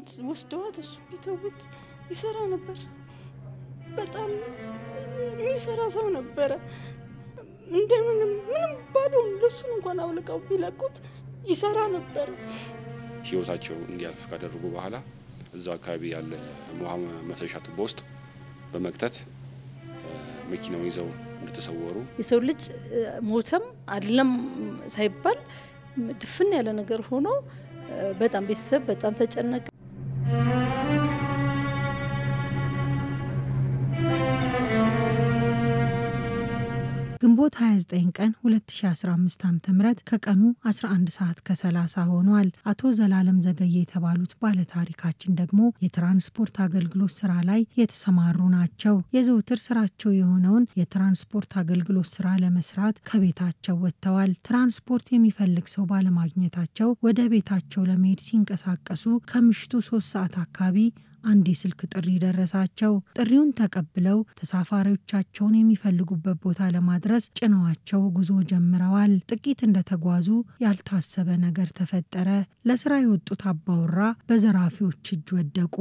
ቢተዋት ወስደዋት እሱ ቢተውት ይሰራ ነበር። በጣም የሚሰራ ሰው ነበረ። እንደምንም ምንም ባዶውን ልብሱን እንኳን አውልቀው ቢለቁት ይሰራ ነበረ። ህይወታቸው እንዲያልፍ ካደረጉ በኋላ እዛው አካባቢ ያለ ውሃ መፍሰሻ ቱቦ ውስጥ በመክተት መኪናውን ይዘው እንደተሰወሩ የሰው ልጅ ሞተም አይደለም ሳይባል ድፍን ያለ ነገር ሆኖ በጣም ቤተሰብ በጣም ተጨነቀ። ግንቦት 29 ቀን 2015 ዓ.ም ከቀኑ 11 ሰዓት ከ30 ሆኗል። አቶ ዘላለም ዘገየ የተባሉት ባለታሪካችን ደግሞ የትራንስፖርት አገልግሎት ስራ ላይ የተሰማሩ ናቸው። የዘውትር ስራቸው የሆነውን የትራንስፖርት አገልግሎት ስራ ለመስራት ከቤታቸው ወጥተዋል። ትራንስፖርት የሚፈልግ ሰው ባለማግኘታቸው ወደ ቤታቸው ለመሄድ ሲንቀሳቀሱ ከምሽቱ ሶስት ሰዓት አካባቢ አንድ የስልክ ጥሪ ደረሳቸው። ጥሪውን ተቀብለው ተሳፋሪዎቻቸውን የሚፈልጉበት ቦታ ለማድረስ ጭነዋቸው ጉዞ ጀምረዋል። ጥቂት እንደተጓዙ ያልታሰበ ነገር ተፈጠረ። ለስራ የወጡት አባወራ በዘራፊዎች እጅ ወደቁ።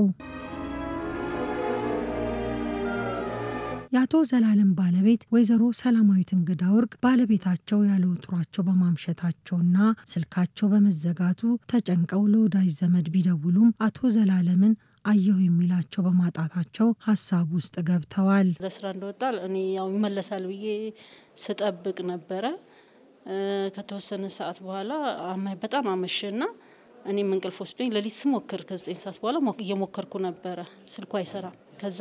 የአቶ ዘላለም ባለቤት ወይዘሮ ሰላማዊት እንግዳ ወርቅ ባለቤታቸው ያለ ወትሯቸው በማምሸታቸውና ስልካቸው በመዘጋቱ ተጨንቀው ለወዳጅ ዘመድ ቢደውሉም አቶ ዘላለምን አየሁ የሚላቸው በማጣታቸው ሀሳብ ውስጥ ገብተዋል። ለስራ እንደወጣል እኔ ያው ይመለሳል ብዬ ስጠብቅ ነበረ። ከተወሰነ ሰዓት በኋላ በጣም አመሸና እኔም እንቅልፍ ወስዶኝ ሌሊት ስሞክር ከዘጠኝ ሰዓት በኋላ እየሞከርኩ ነበረ፣ ስልኩ አይሰራም። ከዛ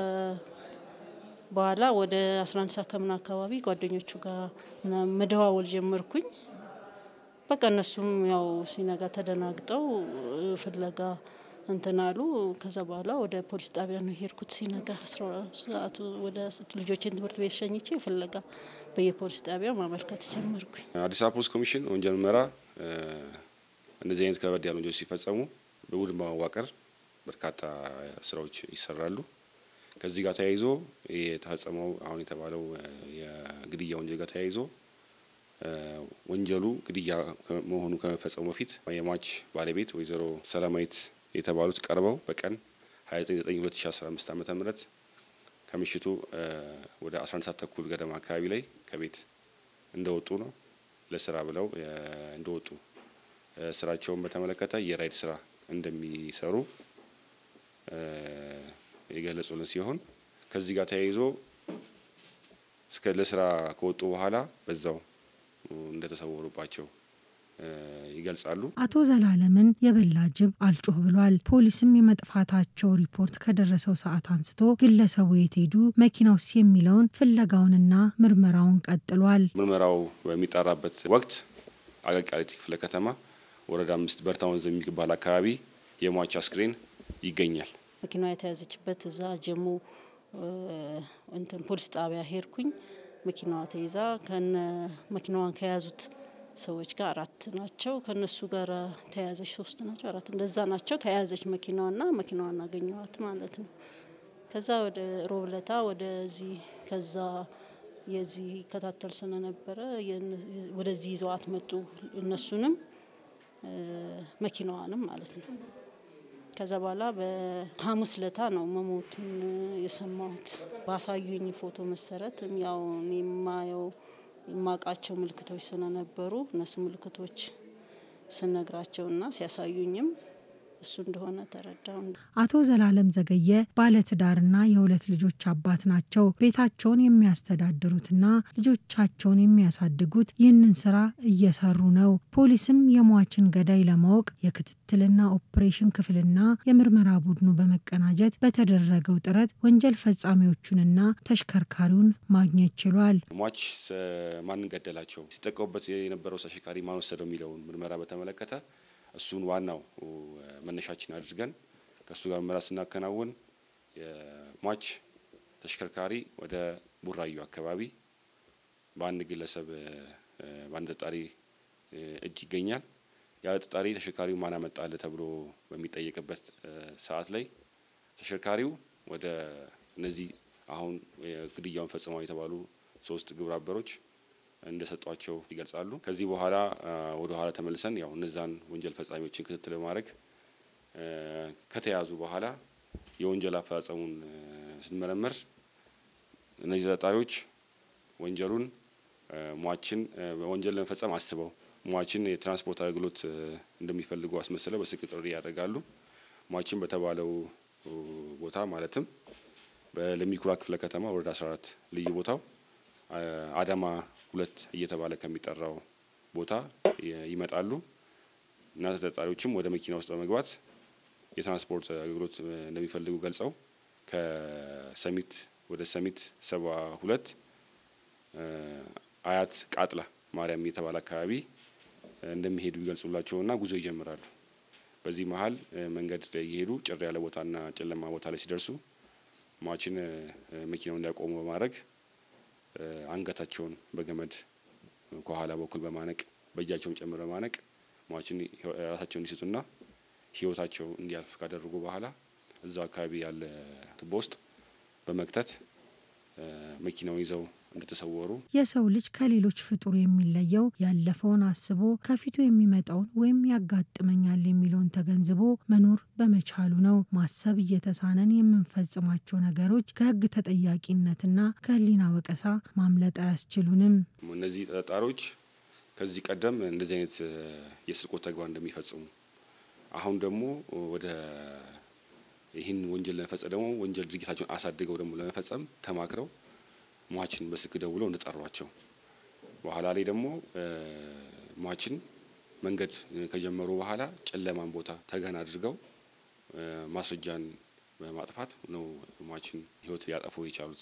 በኋላ ወደ 11 ሰዓት ከምና አካባቢ ጓደኞቹ ጋር መደዋወል ጀመርኩኝ። በቃ እነሱም ያው ሲነጋ ተደናግጠው ፍለጋ እንትን አሉ። ከዛ በኋላ ወደ ፖሊስ ጣቢያ ነው የሄድኩት። ሲነጋ ሰዓቱ ወደ ልጆችን ትምህርት ቤት ሸኝቼ ፍለጋ በየፖሊስ ጣቢያው ማመልከት ጀመርኩኝ። አዲስ አበባ ፖሊስ ኮሚሽን ወንጀል ምርመራ እንደዚህ አይነት ከበድ ያሉ ወንጀሎች ሲፈጸሙ በቡድን በማዋቀር በርካታ ስራዎች ይሰራሉ። ከዚህ ጋር ተያይዞ የተፈጸመው አሁን የተባለው የግድያ ወንጀል ጋር ተያይዞ ወንጀሉ ግድያ መሆኑ ከመፈጸሙ በፊት የሟች ባለቤት ወይዘሮ ሰላማዊት የተባሉት ቀርበው በቀን 29/2015 ዓመተ ምህረት ከምሽቱ ወደ 11 ሰዓት ተኩል ገደማ አካባቢ ላይ ከቤት እንደወጡ ነው ለስራ ብለው እንደወጡ ስራቸውን በተመለከተ የራይድ ስራ እንደሚሰሩ የገለጹልን ሲሆን ከዚህ ጋር ተያይዞ እስከ ለስራ ከወጡ በኋላ በዛው እንደተሰወሩባቸው ይገልጻሉ። አቶ ዘላለምን የበላ ጅብ አልጮህ ብሏል። ፖሊስም የመጥፋታቸው ሪፖርት ከደረሰው ሰዓት አንስቶ ግለሰቡ የት ሄዱ፣ መኪናውስ የሚለውን ፍለጋውንና ምርመራውን ቀጥሏል። ምርመራው በሚጣራበት ወቅት አቃቂ ቃሊቲ ክፍለ ከተማ ወረዳ አምስት በርታ ወንዝ የሚባል አካባቢ የሟች አስክሬን ይገኛል። መኪናዋ የተያዘችበት እዛ ጀሞ እንትን ፖሊስ ጣቢያ ሄድኩኝ። መኪናዋ ተይዛ ከነ መኪናዋን ከያዙት ሰዎች ጋር አራት ናቸው። ከነሱ ጋር ተያዘች ሶስት ናቸው አራት እንደዛ ናቸው። ተያዘች መኪናዋና መኪናዋን አገኘዋት ማለት ነው። ከዛ ወደ ሮብለታ ወደዚህ ከዛ የዚህ ይከታተል ስለነበረ ወደዚህ ይዘዋት መጡ። እነሱንም መኪናዋንም ማለት ነው። ከዛ በኋላ በሐሙስ ለታ ነው መሞቱን የሰማሁት። ባሳዩኝ ፎቶ መሰረት ያው እኔ የማየው የማውቃቸው ምልክቶች ስለነበሩ እነሱ ምልክቶች ስነግራቸውና ሲያሳዩኝም እሱ እንደሆነ ተረዳው። አቶ ዘላለም ዘገየ ባለትዳርና የሁለት ልጆች አባት ናቸው። ቤታቸውን የሚያስተዳድሩትና ልጆቻቸውን የሚያሳድጉት ይህንን ስራ እየሰሩ ነው። ፖሊስም የሟችን ገዳይ ለማወቅ የክትትልና ኦፕሬሽን ክፍልና የምርመራ ቡድኑ በመቀናጀት በተደረገው ጥረት ወንጀል ፈጻሚዎቹንና ተሽከርካሪውን ማግኘት ችሏል። ሟች ማንን ገደላቸው፣ ሲጠቀሙበት የነበረው ተሽከርካሪ ማን ወሰደው የሚለውን ምርመራ በተመለከተ እሱን ዋናው መነሻችን አድርገን ከእሱ ጋር ምርመራ ስናከናውን የሟች ተሽከርካሪ ወደ ቡራዩ አካባቢ በአንድ ግለሰብ በአንድ ተጠርጣሪ እጅ ይገኛል። ያ ተጠርጣሪ ተሽከርካሪው ማን አመጣልህ ተብሎ በሚጠየቅበት ሰዓት ላይ ተሽከርካሪው ወደ እነዚህ አሁን ግድያውን ፈጽመው የተባሉ ሶስት ግብረ አበሮች እንደሰጧቸው ይገልጻሉ። ከዚህ በኋላ ወደ ኋላ ተመልሰን ያው እነዛን ወንጀል ፈጻሚዎችን ክትትል በማድረግ ከተያዙ በኋላ የወንጀል አፈጻጸሙን ስንመረምር እነዚህ ተጠርጣሪዎች ወንጀሉን ሟችን ወንጀል ለመፈጸም አስበው ሟችን የትራንስፖርት አገልግሎት እንደሚፈልጉ አስመስለው በስልክ ጥሪ ያደርጋሉ። ሟችን በተባለው ቦታ ማለትም በለሚኩራ ክፍለ ከተማ ወረዳ 14 ልዩ ቦታው አዳማ ሁለት እየተባለ ከሚጠራው ቦታ ይመጣሉ እና ተጠርጣሪዎችም ወደ መኪና ውስጥ በመግባት የትራንስፖርት አገልግሎት እንደሚፈልጉ ገልጸው ከሰሚት ወደ ሰሚት ሰባ ሁለት አያት ቃጥላ ማርያም የተባለ አካባቢ እንደሚሄዱ ይገልጹላቸውና ጉዞ ይጀምራሉ። በዚህ መሀል መንገድ ላይ እየሄዱ ጭር ያለ ቦታና ጨለማ ቦታ ላይ ሲደርሱ ሟችን መኪናው እንዲያቆሙ በማድረግ አንገታቸውን በገመድ ከኋላ በኩል በማነቅ በእጃቸውን ጨምር በማነቅ ሟችን ራሳቸውን እንዲስቱና ሕይወታቸው እንዲያልፍ ካደረጉ በኋላ እዛው አካባቢ ያለ ቱቦ ውስጥ በመክተት መኪናውን ይዘው እንደተሰወሩ የሰው ልጅ ከሌሎች ፍጡር የሚለየው ያለፈውን አስቦ ከፊቱ የሚመጣውን ወይም ያጋጥመኛል የሚለውን ተገንዝቦ መኖር በመቻሉ ነው። ማሰብ እየተሳነን የምንፈጽማቸው ነገሮች ከሕግ ተጠያቂነትና ከሕሊና ወቀሳ ማምለጥ አያስችሉንም። እነዚህ ተጠርጣሪዎች ከዚህ ቀደም እንደዚህ አይነት የስርቆት ተግባር እንደሚፈጽሙ አሁን ደግሞ ወደ ይህን ወንጀል ለመፈጸም ደግሞ ወንጀል ድርጊታቸውን አሳድገው ደግሞ ለመፈጸም ተማክረው ሟችን በስልክ ደውለው እንደጠሯቸው በኋላ ላይ ደግሞ ሟችን መንገድ ከጀመሩ በኋላ ጨለማን ቦታ ተገን አድርገው ማስረጃን በማጥፋት ነው ሟችን ሕይወት ሊያጠፉ የቻሉት።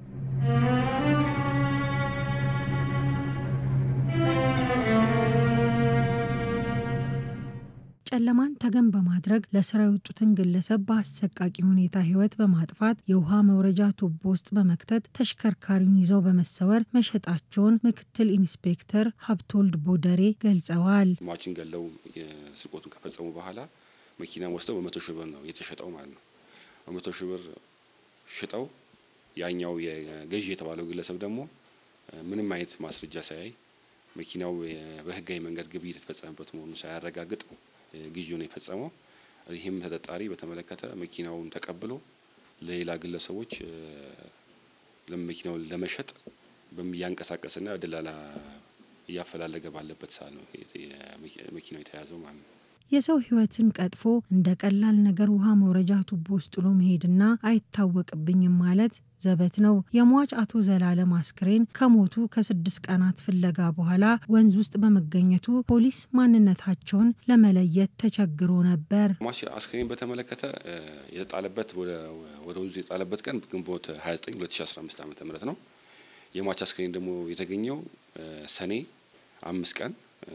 ጨለማን ተገን በማድረግ ለስራ የወጡትን ግለሰብ በአሰቃቂ ሁኔታ ህይወት በማጥፋት የውሃ መውረጃ ቱቦ ውስጥ በመክተት ተሽከርካሪውን ይዘው በመሰወር መሸጣቸውን ምክትል ኢንስፔክተር ሀብቶልድ ቦደሬ ገልጸዋል። ሟችን ገለው ስርቆቱን ከፈጸሙ በኋላ መኪና ወስደው በመቶ ሺህ ብር ነው የተሸጠው ማለት ነው። በመቶ ሺህ ብር ሽጠው ያኛው የገዢ የተባለው ግለሰብ ደግሞ ምንም አይነት ማስረጃ ሳያይ መኪናው በህጋዊ መንገድ ግብይት የተፈጸመበት መሆኑን ሳያረጋግጥ ግዢውን የፈጸመው። ይህም ተጠርጣሪ በተመለከተ መኪናውን ተቀብሎ ለሌላ ግለሰቦች መኪናውን ለመሸጥ እያንቀሳቀስና ደላላ እያፈላለገ ባለበት ሰዓት ነው መኪናው የተያዘው ማለት ነው። የሰው ህይወትን ቀጥፎ እንደ ቀላል ነገር ውሃ መውረጃ ቱቦ ውስጥ ጥሎ መሄድና አይታወቅብኝም ማለት ዘበት ነው። የሟች አቶ ዘላለም አስክሬን ከሞቱ ከስድስት ቀናት ፍለጋ በኋላ ወንዝ ውስጥ በመገኘቱ ፖሊስ ማንነታቸውን ለመለየት ተቸግሮ ነበር። ሟች አስክሬን በተመለከተ የተጣለበት ወደ ወንዙ የጣለበት ቀን ግንቦት 29 2015 ዓ ም ነው። የሟች አስክሬን ደግሞ የተገኘው ሰኔ አምስት ቀን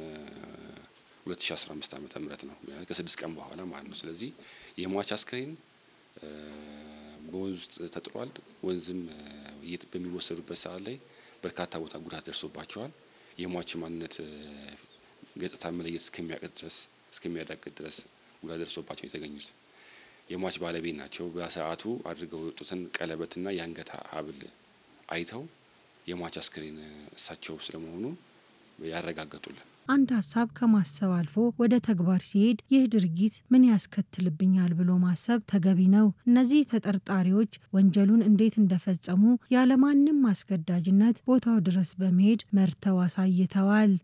2015 ዓመተ ምህረት ነው። ከስድስት ቀን በኋላ ማለት ነው። ስለዚህ የሟች አስክሬን በወንዝ ውስጥ ተጥሏል። ወንዝም በሚወሰዱበት ሰዓት ላይ በርካታ ቦታ ጉዳት ደርሶባቸዋል። የሟች ማንነት ገጽታ መለየት እስከሚያቅት ድረስ እስከሚያዳቅት ድረስ ጉዳት ደርሶባቸው የተገኙት የሟች ባለቤት ናቸው። በሰዓቱ አድርገው የወጡትን ቀለበትና የአንገት ሐብል አይተው የሟች አስክሬን እሳቸው ስለመሆኑ ያረጋገጡልን። አንድ ሀሳብ ከማሰብ አልፎ ወደ ተግባር ሲሄድ ይህ ድርጊት ምን ያስከትልብኛል ብሎ ማሰብ ተገቢ ነው። እነዚህ ተጠርጣሪዎች ወንጀሉን እንዴት እንደፈጸሙ ያለማንም አስገዳጅነት ቦታው ድረስ በመሄድ መርተው አሳይተዋል።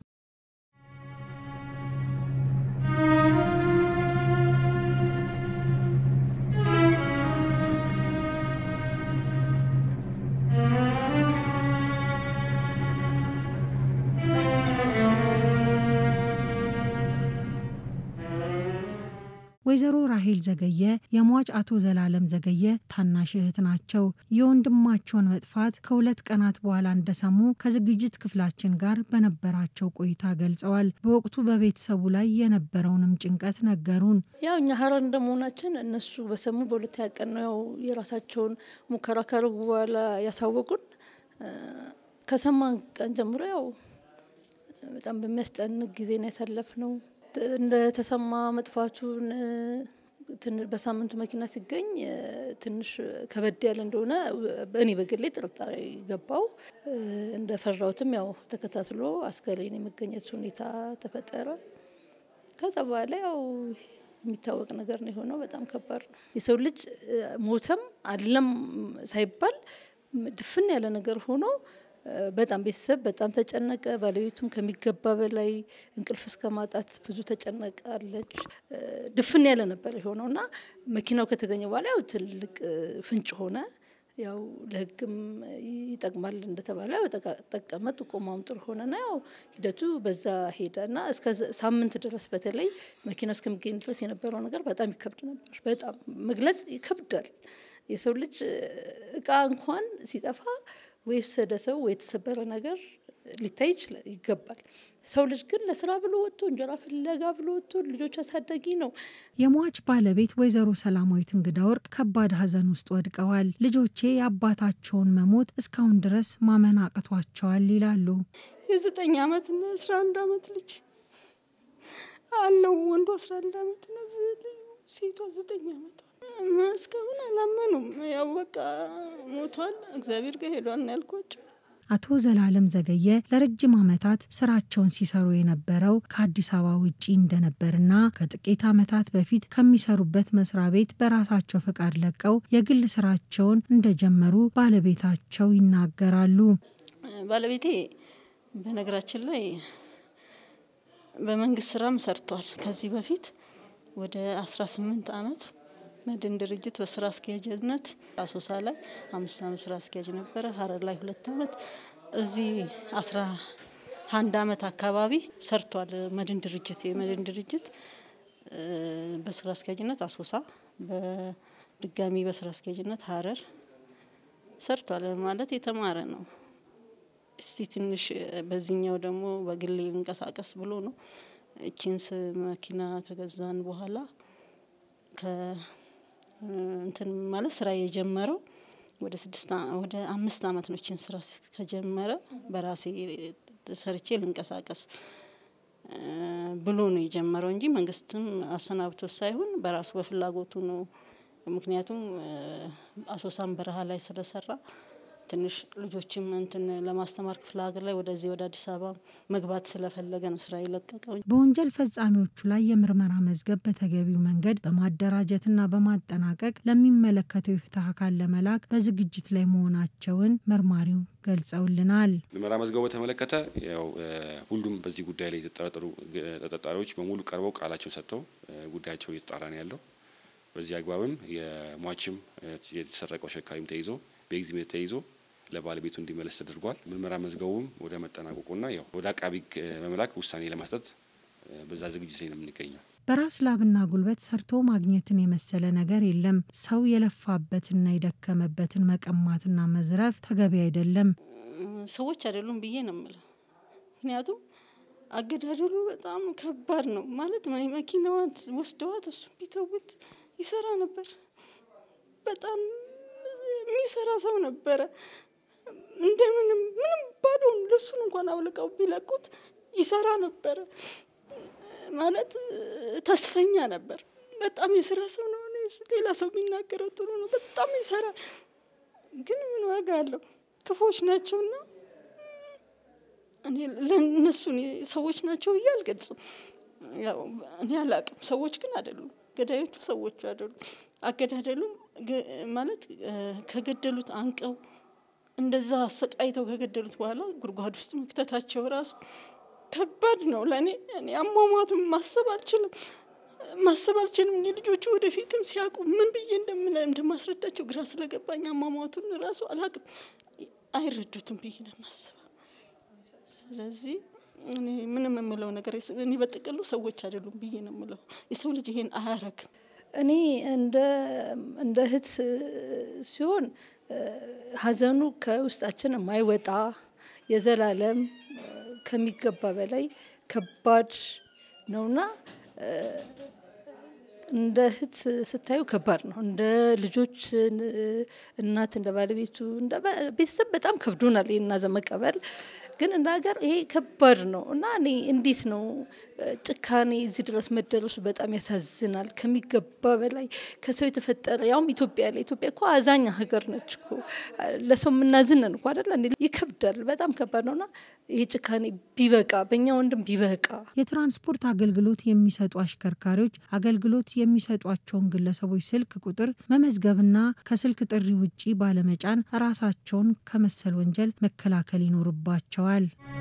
ወይዘሮ ራሄል ዘገየ የሟች አቶ ዘላለም ዘገየ ታናሽ እህት ናቸው። የወንድማቸውን መጥፋት ከሁለት ቀናት በኋላ እንደሰሙ ከዝግጅት ክፍላችን ጋር በነበራቸው ቆይታ ገልጸዋል። በወቅቱ በቤተሰቡ ላይ የነበረውንም ጭንቀት ነገሩን። ያው እኛ ሀረር እንደመሆናችን እነሱ በሰሙ በሁለተኛ ቀን ነው ያው የራሳቸውን ሙከራ ካረጉ በኋላ ያሳወቁን። ከሰማን ቀን ጀምሮ ያው በጣም በሚያስጨንቅ ጊዜ ነው ያሳለፍነው። እንደተሰማ መጥፋቱን በሳምንቱ መኪና ሲገኝ ትንሽ ከበድ ያለ እንደሆነ እኔ በግሌ ጥርጣሬ ገባው። እንደፈራሁትም ያው ተከታትሎ አስከሬን የመገኘት ሁኔታ ተፈጠረ። ከዛ በኋላ ያው የሚታወቅ ነገር ነው የሆነው። በጣም ከባድ ነው። የሰው ልጅ ሞተም አለም ሳይባል ድፍን ያለ ነገር ሆኖ በጣም ቤተሰብ በጣም ተጨነቀ። ባለቤቱም ከሚገባ በላይ እንቅልፍ እስከ ማጣት ብዙ ተጨነቃለች። ድፍን ያለ ነበር የሆነው እና መኪናው ከተገኘ በኋላ ያው ትልቅ ፍንጭ ሆነ። ያው ለሕግም ይጠቅማል እንደተባለ ያው ጠቀመ። ጥቆማውም ጥሩ ሆነና ያው ሂደቱ በዛ ሄደ እና እስከ ሳምንት ድረስ በተለይ መኪናው እስከሚገኝ ድረስ የነበረው ነገር በጣም ይከብድ ነበር። በጣም መግለጽ ይከብዳል። የሰው ልጅ እቃ እንኳን ሲጠፋ ወይ የወሰደ ሰው ወይ የተሰበረ ነገር ሊታይ ይችላል ይገባል። ሰው ልጅ ግን ለስራ ብሎ ወጥቶ እንጀራ ፍለጋ ብሎ ወጥቶ ልጆች አሳዳጊ ነው። የሟች ባለቤት ወይዘሮ ሰላማዊት እንግዳ ወርቅ ከባድ ሐዘን ውስጥ ወድቀዋል። ልጆቼ የአባታቸውን መሞት እስካሁን ድረስ ማመን አቅቷቸዋል ይላሉ። የዘጠኝ ዓመትና የአስራ አንድ ዓመት ልጅ አለው። ወንዱ አስራ አንድ ዓመት ነው፣ ሴቷ ዘጠኝ ዓመቷ እስካሁን አላመኑም። ያው በቃ ሞቷል፣ እግዚአብሔር ጋር ሄዷል ነው ያልኳቸው። አቶ ዘላለም ዘገየ ለረጅም ዓመታት ስራቸውን ሲሰሩ የነበረው ከአዲስ አበባ ውጪ እንደነበርና ከጥቂት ዓመታት በፊት ከሚሰሩበት መስሪያ ቤት በራሳቸው ፈቃድ ለቀው የግል ስራቸውን እንደጀመሩ ባለቤታቸው ይናገራሉ። ባለቤቴ በነገራችን ላይ በመንግስት ስራም ሰርቷል። ከዚህ በፊት ወደ 18 ዓመት መድን ድርጅት በስራ አስኪያጅነት አሶሳ ላይ አምስት ዓመት ስራ አስኪያጅ ነበረ። ሀረር ላይ ሁለት ዓመት እዚህ አስራ አንድ ዓመት አካባቢ ሰርቷል። መድን ድርጅት የመድን ድርጅት በስራ አስኪያጅነት አሶሳ፣ በድጋሚ በስራ አስኪያጅነት ሀረር ሰርቷል። ማለት የተማረ ነው። እስቲ ትንሽ በዚህኛው ደግሞ በግሌ እንቀሳቀስ ብሎ ነው እቺንስ መኪና ከገዛን በኋላ እንትን ማለት ስራ የጀመረው ወደ ስድስት ወደ አምስት አመት ነው። ችን ስራ ከጀመረ በራሴ ሰርቼ ልንቀሳቀስ ብሎ ነው የጀመረው እንጂ መንግስትም አሰናብቶ ሳይሆን በራሱ በፍላጎቱ ነው። ምክንያቱም አሶሳም በረሃ ላይ ስለሰራ ትንሽ ልጆችም እንትን ለማስተማር ክፍለ ሀገር ላይ ወደዚህ ወደ አዲስ አበባ መግባት ስለፈለገ ነው ስራ የለቀቀው። በወንጀል ፈጻሚዎቹ ላይ የምርመራ መዝገብ በተገቢው መንገድ በማደራጀትና በማጠናቀቅ ለሚመለከተው የፍትህ አካል ለመላክ በዝግጅት ላይ መሆናቸውን መርማሪው ገልጸውልናል። ምርመራ መዝገቡ በተመለከተ ያው ሁሉም በዚህ ጉዳይ ላይ የተጠረጠሩ ተጠርጣሪዎች በሙሉ ቀርበው ቃላቸውን ሰጥተው ጉዳያቸው እየተጣራ ነው ያለው። በዚህ አግባብም የሟችም የተሰረቀው ተሽከርካሪም ተይዞ በኤግዚቢት ተይዞ ለባለቤቱ እንዲመለስ ተደርጓል። ምርመራ መዝገቡም ወደ መጠናቀቁና ያው ወደ አቃቢ በመላክ ውሳኔ ለመስጠት በዛ ዝግጅት ላይ ነው የምንገኘው። በራስ ላብና ጉልበት ሰርቶ ማግኘትን የመሰለ ነገር የለም። ሰው የለፋበትና የደከመበትን መቀማትና መዝረፍ ተገቢ አይደለም። ሰዎች አይደሉም ብዬ ነው የምለው። ምክንያቱም አገዳደሉ በጣም ከባድ ነው ማለት መኪናዋን ወስደዋት እሱ ቢተውት ይሰራ ነበር። በጣም የሚሰራ ሰው ነበረ። እንደምንም ምንም ባዶን ልብሱን እንኳን አውልቀው ቢለቁት ይሰራ ነበረ። ማለት ተስፈኛ ነበር። በጣም የስራ ሰው ነው። ሌላ ሰው የሚናገረው ጥሩ ነው። በጣም ይሰራል። ግን ምን ዋጋ አለው? ክፎች ናቸውና እኔ ለእነሱን ሰዎች ናቸው ብዬ አልገልጽም። ያው እኔ አላቅም። ሰዎች ግን አይደሉም። ገዳዮቹ ሰዎች አይደሉም። አገዳደሉም ማለት ከገደሉት አንቀው እንደዛ አሰቃይተው ከገደሉት በኋላ ጉድጓድ ውስጥ መክተታቸው ራሱ ከባድ ነው ለእኔ። እኔ አሟሟቱን ማሰብ አልችልም ማሰብ አልችልም። እኔ ልጆቹ ወደፊትም ሲያውቁ ምን ብዬ እንደማስረዳቸው ግራ ስለገባኝ አሟሟቱን ራሱ አላቅም። አይረዱትም ብዬ ነው የማስበው። ስለዚህ እኔ ምንም የምለው ነገር እኔ በጥቅሉ ሰዎች አይደሉም ብዬ ነው የምለው። የሰው ልጅ ይሄን አያረግም። እኔ እንደ እንደ እህት ሲሆን ሀዘኑ ከውስጣችን የማይወጣ የዘላለም ከሚገባ በላይ ከባድ ነውና እንደ እህት ስታዩ ከባድ ነው። እንደ ልጆች እናት፣ እንደ ባለቤቱ፣ እንደ ቤተሰብ በጣም ከብዶናል ይህን ሀዘን መቀበል። ግን እንደ ሀገር ይሄ ከባድ ነው እና እኔ እንዴት ነው ጭካኔ እዚህ ድረስ መደረሱ በጣም ያሳዝናል። ከሚገባ በላይ ከሰው የተፈጠረ ያውም ኢትዮጵያ ላይ ኢትዮጵያ እኮ አዛኛ ሀገር ነች እኮ ለሰው የምናዝነን እኮ አይደለ? ይከብዳል። በጣም ከባድ ነው እና ይህ ጭካኔ ቢበቃ፣ በእኛ ወንድም ቢበቃ። የትራንስፖርት አገልግሎት የሚሰጡ አሽከርካሪዎች አገልግሎት የሚሰጧቸውን ግለሰቦች ስልክ ቁጥር መመዝገብና ከስልክ ጥሪ ውጪ ባለመጫን ራሳቸውን ከመሰል ወንጀል መከላከል ይኖርባቸዋል።